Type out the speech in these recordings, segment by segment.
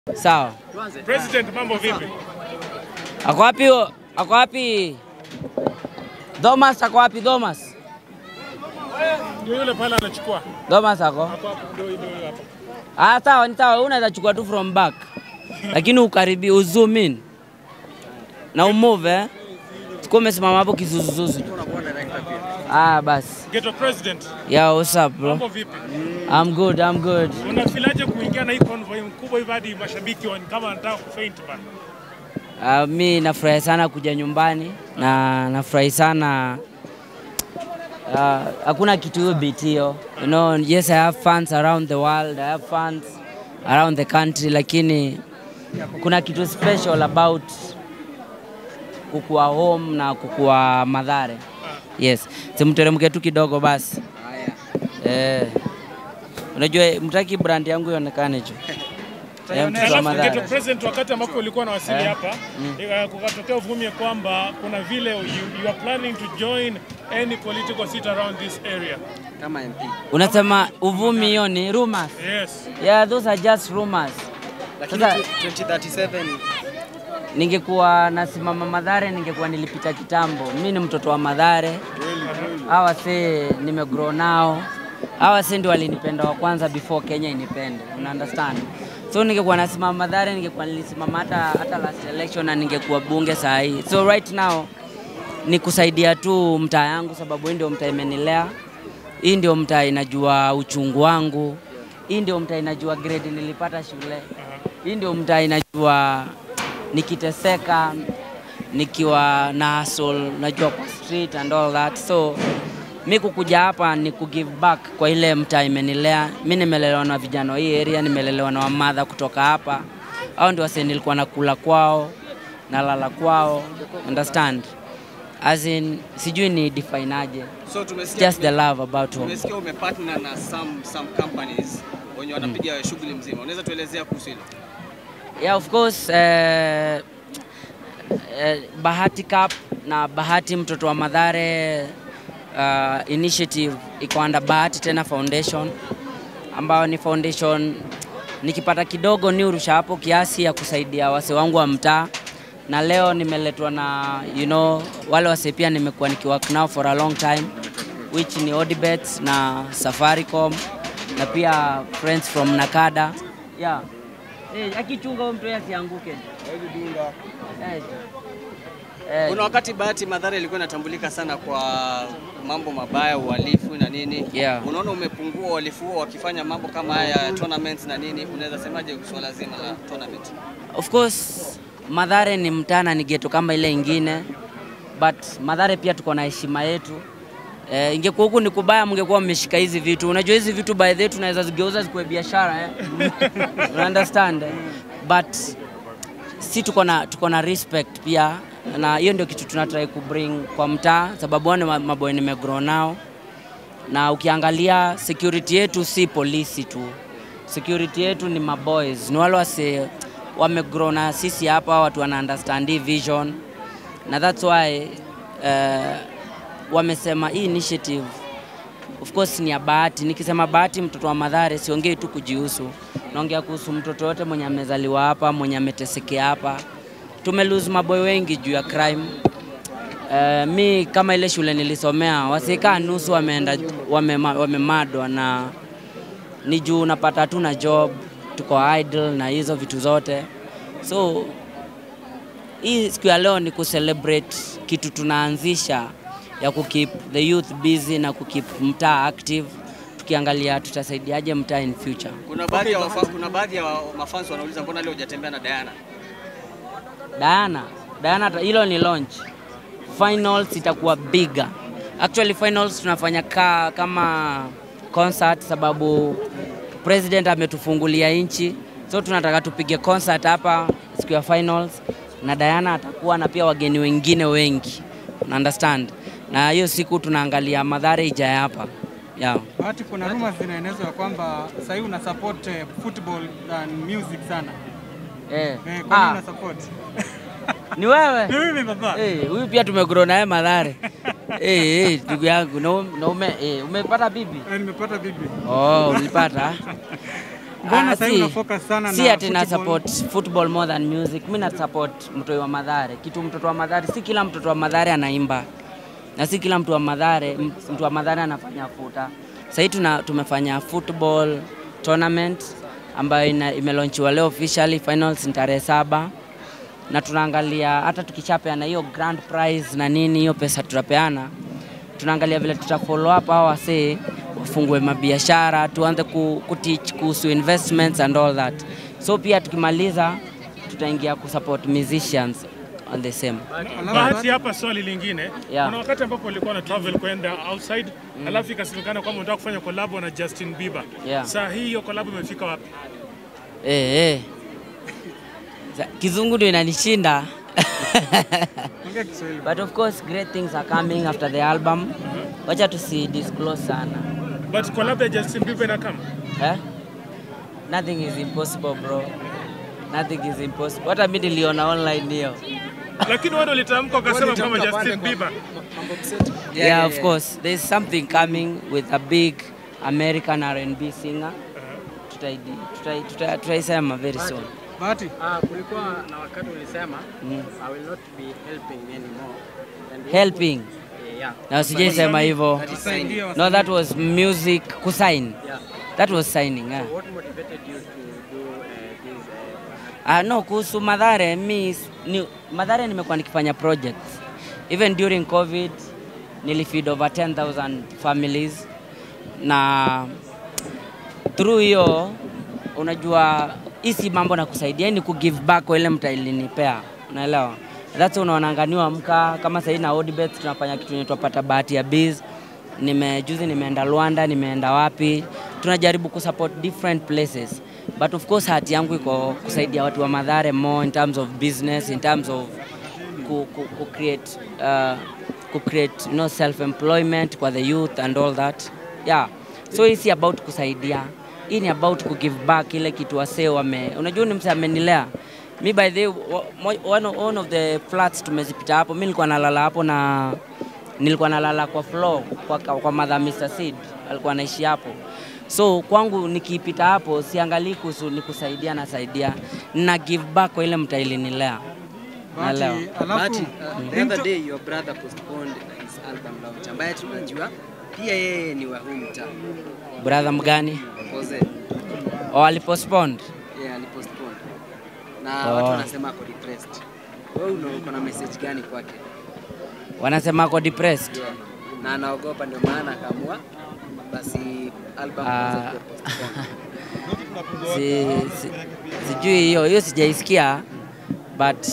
Sawa. President, mambo vipi? Ako wapi? huyo? Ako wapi? Thomas ako wapi? Thomas. Ndio yule pale anachukua. Thomas ako. Hapo hapo ndio ndio yule hapo. Ah, sawa, ni sawa. Unaweza chukua tu from back. Lakini ukaribi uzoom in. Na umove eh. Sikuwa umesimama hapo kizuzuzuzu. Ah, basi. Ghetto President, Yeah, what's up bro? mambo vipi? I'm good, I'm good. Unafilaje kuingia na hii convoy mkubwa hivi hadi mashabiki wa kama wanataka kufaint bana? Uh, mi nafurahi sana kuja nyumbani na nafurahi sana uh, hakuna kitu hiyo beat hiyo. You know, yes I have fans around the world, I have fans around the country, lakini kuna kitu special about kukua home na kukua Madhare. Yes, simteremke tu kidogo basi. Eh, unajua mtaki brand yangu ionekane tu. Eh, mtoto wa Alafu Mathare. Ghetto President, wakati ambapo ulikuwa na wasili Eh. hapa eh, kukatokea uvumi ya kwamba kuna vile you, you are planning to join any political seat around this area. kama MP. Unasema uvumi hiyo ni rumors. Yes. Yeah, those are just rumors. Lakini Sasa- 2037 Ningekuwa nasimama Madhare, ningekuwa nilipita kitambo. Mi ni mtoto wa Madhare, hawa se nimegrow nao, hawa se ndio walinipenda wa kwanza before Kenya inipende, una understand? So ningekuwa nasimama Madhare, ningekuwa nilisimama hata, hata last election na ningekuwa bunge saa hii. So right now ni kusaidia tu mtaa yangu, sababu hii ndio mtaa imenilea, hii ndio mtaa inajua uchungu wangu, hii ndio mtaa inajua grade nilipata shule, hii ndio mtaa inajua nikiteseka nikiwa na hustle, najua kwa street and all that. So mi kukuja hapa ni kugive back kwa ile mtaa imenilea. Mi nimelelewa na vijana wa hii area, nimelelewa na wamadha kutoka hapa, au ndio wase nilikuwa nakula kwao nalala kwao, understand as in, sijui ni define aje, so tumesikia just the love about home. tumesikia umepartner na some some companies wenye wanapiga shughuli mzima. Unaweza tuelezea kuhusu hilo? Yeah, of course eh, eh, Bahati Cup na Bahati mtoto wa Madhare uh, initiative iko under Bahati tena Foundation ambayo ni foundation nikipata kidogo ni urusha hapo kiasi ya kusaidia wase wangu wa mtaa, na leo nimeletwa na you know, wale wase pia nimekuwa nikiwork nao for a long time which ni Odibet na Safaricom na pia friends from Nakada yeah. Eh, akichunga huyo mtu yeye asianguke. Eh. Eh, Kuna wakati Bahati Madhara ilikuwa inatambulika sana kwa mambo mabaya, uhalifu na nini. Yeah. Unaona umepungua uhalifu huo wakifanya mambo kama haya tournaments na nini. Unaweza semaje swala zima la tournament? Of course Madhare ni mtana ni geto kama ile ingine, but Madhare pia tuko na heshima yetu. Eh, ingekuwa huku ni kubaya, mngekuwa mmeshika hizi vitu. Unajua hizi vitu by the way tunaweza zigeuza zikuwe biashara eh? Una understand? eh? But si tuko na tuko na respect pia, na hiyo ndio kitu tunatry kubring kwa mtaa, sababu wao ni ma- maboy nimegrow nao, na ukiangalia security yetu si polisi tu, security yetu ni maboys, ni wale wase wamegrow na sisi hapa, watu wana understand hii vision, na that's why uh, wamesema hii initiative of course ni ya Bahati. Nikisema Bahati mtoto wa Madhare, siongei tu kujihusu, naongea kuhusu mtoto yote mwenye amezaliwa hapa, mwenye ametesekea hapa. Tume lose maboy wengi juu ya crime. Uh, mi kama ile shule nilisomea wasikaa nusu wameenda wamema- wamemadwa na ni juu unapata hatuna job, tuko idle na hizo vitu zote. So hii siku ya leo ni kucelebrate kitu tunaanzisha ya kukeep the youth busy na kukeep mtaa active, tukiangalia tutasaidiaje mtaa in future. Kuna baadhi ya wafa, kuna baadhi ya mafans wanauliza mbona leo hujatembea na Diana? Diana, Diana, ta- hilo ni launch. Finals itakuwa bigger. Actually finals tunafanya ka, kama concert sababu president ametufungulia nchi, so tunataka tupige concert hapa siku ya finals, na Diana atakuwa na pia wageni wengine wengi, una understand, na hiyo siku tunaangalia Madhare ijaye hapa yeah. Bahati, kuna rumors zinaenezwa ya kwamba sasa hivi una support eh, football than music sana. Eh. Eh, kwa nini Ah, una support? ni wewe Ni mimi baba. Eh, huyu pia tumegrow naye Madhare. Eh, eh, ndugu yangu na ume, na ume, eh, umepata bibi? Eh, nimepata bibi. Oh, ulipata? Mbona Ah, sasa si- una focus sana si na ati na football? support football more than music. Mimi na support mtoi wa Madhare. Kitu mtoto wa Madhare, si kila mtoto wa Madhare anaimba na si kila mtu wa Madhare, m- mtu wa Madhare anafanya futa. Sasa tuna tumefanya football tournament ambayo ina- imelaunchiwa leo officially, finals ni tarehe saba na tunaangalia hata tukishapeana hiyo grand prize na nini, hiyo pesa tutapeana, tunaangalia vile tuta follow up hao wasee wafungue mabiashara, tuanze ku, ku teach kuhusu investments and all that. So pia tukimaliza tutaingia kusupport musicians on the same. Bahati hapa, swali lingine Yeah. kuna wakati ambapo ulikuwa na travel kwenda outside alafu ikasemekana kwamba unataka kufanya collab na Justin Bieber. Yeah. Saa hii hiyo collab imefika wapi? Eh, eh. Za- Kizungu ndio inanishinda. Ongea Kiswahili. But of course great things are coming after the album. Wacha tusi disclose sana. But collab ya Justin Bieber ina kama Eh? Nothing is impossible bro. Nothing is impossible. Hata mimi niliona online hiyo. lakini wewe ndio ulitamka ukasema kwamba Justin Bieber Yeah, of course. There's something coming with a big American R&B singer. Tutaidi tutai- tutai- Tutaisema very soon. Bahati, Ah, kulikuwa na wakati ulisema I will not be helping anymore. And Helping. Eh, yeah. Na usijaisema hivyo. tusaidie No, that was music kusign. Yeah. That was signing. Yeah. What motivated you to do uh, this uh, Ah, no, kuhusu Madhare mi ni, Madhare nimekuwa nikifanya projects. Even during COVID nilifeed over 10,000 families na through hiyo unajua hii si mambo na kusaidia, hii ni ku give back kwa ile mta ilinipea, unaelewa? That's why unaonanga niamka kama sahii na Odibet tunafanya kitu inaitwa pata bahati ya biz. Nime juzi nimeenda Rwanda, nimeenda wapi, tunajaribu kusupport different places but of course hati yangu iko kusaidia watu wa Madhare more in terms of business, in terms of ku, ku, ku create uh, ku create you know, self employment kwa the youth and all that yeah so hii si about kusaidia hii ni about ku give back ile kitu wasee wame unajua ni msee amenilea mi by the way, wa- mo- one, of- one of the flats tumezipita hapo mi nilikuwa nalala hapo na nilikuwa nalala kwa floor kwa, kwa mother Mr. Sid alikuwa anaishi hapo so kwangu nikipita hapo siangalii kuhusu ni kusaidia nasaidia na give back kwa ile mtaa ilinilea Naelewa. Bahati, But alafu uh, the other day your brother postponed his album launch ambaye tunajua pia yeye ni wa huu mtaa. brother mgani Pose. oh, alipostponed Yeah, alipostpone. Na Oh. watu wanasema ako depressed. Wewe una uko na message gani kwake? wanasema ako depressed Yeah. Na anaogopa ndio maana akaamua basi album Ah. kwanza kuwa postpone. si, si, sijui hiyo hiyo sijaisikia but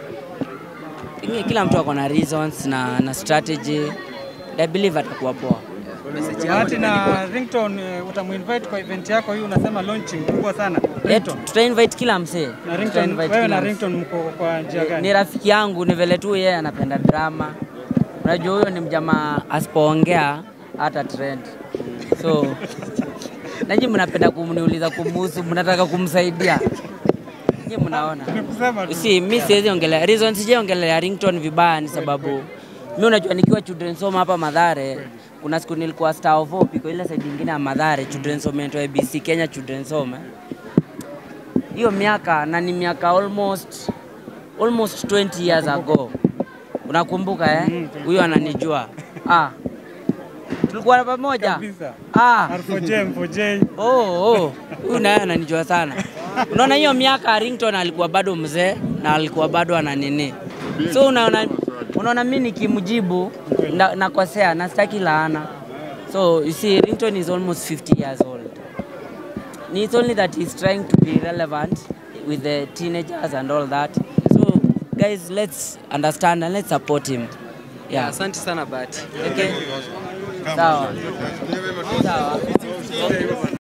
pengine kila mtu ako na reasons na, na strategy I believe atakuwa poa Message yako Bahati ni gani na kwake? Ringtone eh, utamuinvite kwa event yako hii unasema launching kubwa sana. Eh, Ringtone. tuta invite kila msee Na Tuta Ringtone, invite wewe kila na msee. Ringtone mko kwa njia ni gani? rafiki yangu ni vile tu yeye anapenda drama unajua huyo ni mjamaa asipoongea hata trend so nanyi mnapenda kumniuliza kumuhusu mnataka kumsaidia nyi mnaona Ni kusema tu. si mi siwezi ongelea reason sijaongelea ringtone vibaya ni sababu mi unajua nikiwa children's home hapa Madhare kuna siku nilikuwa star of hope iko ile side nyingine ya Madhare children's home inaitwa ABC Kenya children's home eh. hiyo miaka na ni miaka almost almost 20 years ago unakumbuka eh huyo ananijua ah tulikuwa pamoja Kabisa. ah R4J, M4J. Oh, oh. Huyu naye ananijua sana. Unaona hiyo miaka Rington alikuwa bado mzee na alikuwa bado ana nini. So unaona unaona mimi nikimjibu na- nakosea na sitaki laana. So you see Rington is almost 50 years old. It's only that he's trying to be relevant with the teenagers and all that. So guys, let's understand and let's support him. Yeah. Asante sana Bahati. Okay. Sawa. Sawa.